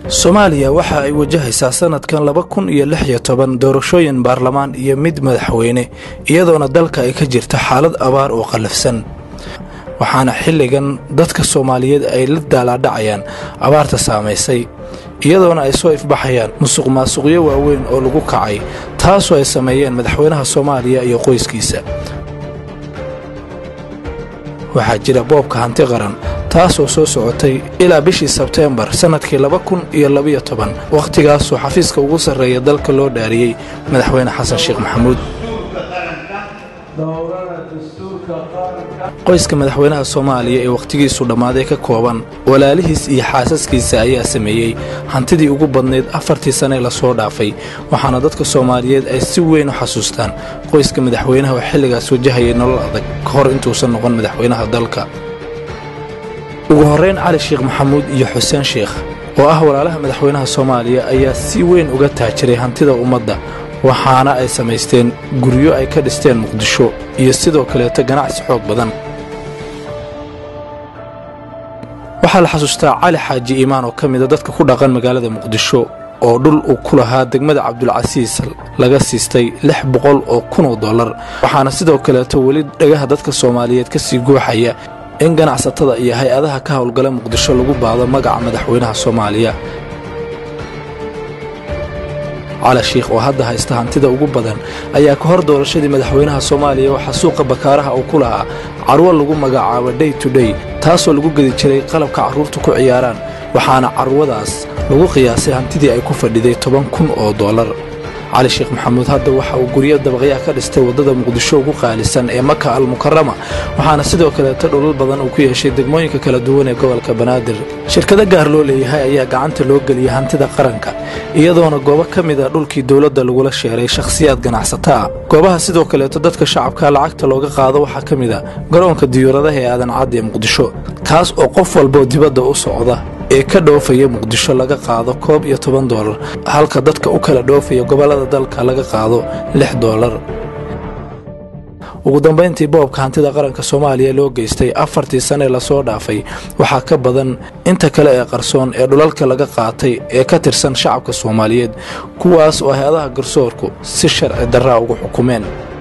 soomaaliya waxa ay wajahaysaa sanadkan laba kun iyo lix iyo toban doorashooyin baarlamaan iyo mid madaxweyne iyadoona dalka ay ka jirto xaalad abaar oo qallafsan waxaana xilligan dadka soomaaliyeed ay la daalaadhacayaan abaarta saamaysay iyadoona ay soo ifbaxayaan musuq maasuqyo waaweyn oo lagu kacay taasoo ay sameeyeen madaxweynaha soomaaliya iyo qoyskiisa waxaa jira boobka hanti qaran taasoo soo socotay ilaa bishii sebteembar sannadkii laba kun iyo labiyo toban wakhtigaasoo xafiiska ugu sarreeya dalka loo dhaariyey madaxweyne xasan sheekh maxamuud qoyska madaxweynaha soomaaliya ee wakhtigiisu dhammaaday ka kooban walaalihiis iyo xaasaskiisa ayaa sameeyey hantidii ugu badnayd afartii sane lasoo dhaafay waxaana dadka soomaaliyeed ay si weyn u xasuustaan qoyska madaxweynaha oo xilligaas wajahayay nolol adag ka hor intuusan noqon madaxweynaha dalka ugu horrayn cali sheekh maxamuud iyo xuseen sheekh oo ah walaalaha madaxweynaha soomaaliya ayaa si weyn uga taajiray hantida ummadda waxaana ay samaysteen guryo ay ka dhisteen muqdisho iyo sidoo kaleeto ganacsi xoog badan waxaa la xasuustaa cali xaaji iimaan oo ka mida dadka ku dhaqan magaalada muqdisho oo dhul uu ku lahaa degmada cabdulcasiis laga siistay lix boqol oo kunoo dollar waxaana sidoo kaleeto weli dhagaha dadka soomaaliyeed ka sii gooxaya in ganacsatada iyo hay-adaha ka howlgala muqdisho lagu baado magaca madaxweynaha soomaaliya cali shiikh oo hadda haysta hantida ugu badan ayaa ka hor doorashadii madaxweynaha soomaaliya waxaa suuqa bakaaraha uu ku lahaa carwo lagu magacaabo day to day taasoo lagu gedi jiray qalabka carruurtu ku ciyaaraan waxaana carwadaas lagu qiyaasay hantidii ay ku fadhiday toban kun oo dollar cali sheekh maxamuud hadda waxa uu guryo dabaqyaha ka dhistay waddada muqdisho ugu qaalisan ee maka almukarama waxaana sidoo kaleeto dholal badan uu ku yeeshay degmooyinka kala duwan ee gobolka banaadir shirkado gaar loo leeyahay ayaa gacanta loo geliyay hantida qaranka iyadoona goobo ka mid a dhulkii dowladda lagula sheeray shakhsiyaad ganacsato ah goobaha sidoo kaleeto dadka shacabka lacagta looga qaado waxaa ka mid a garoonka diyuuradaha ee aadan caddi ee muqdisho kaas oo qof walboo dibadda u socda ee ka dhoofaya muqdisho laga qaado koob iyo toban doolar halka dadka u kala dhoofaya gobollada dalka laga qaado lix doolar ugu dambayntii boobka hantida qaranka soomaaliya loo geystay afartii sane lasoo dhaafay waxaa ka badan inta kale ee qarsoon ee dhulalka laga qaatay ee ka tirsan shacabka soomaaliyeed kuwaas oo hay-adaha garsoorku si sharci darraa ugu xukumeen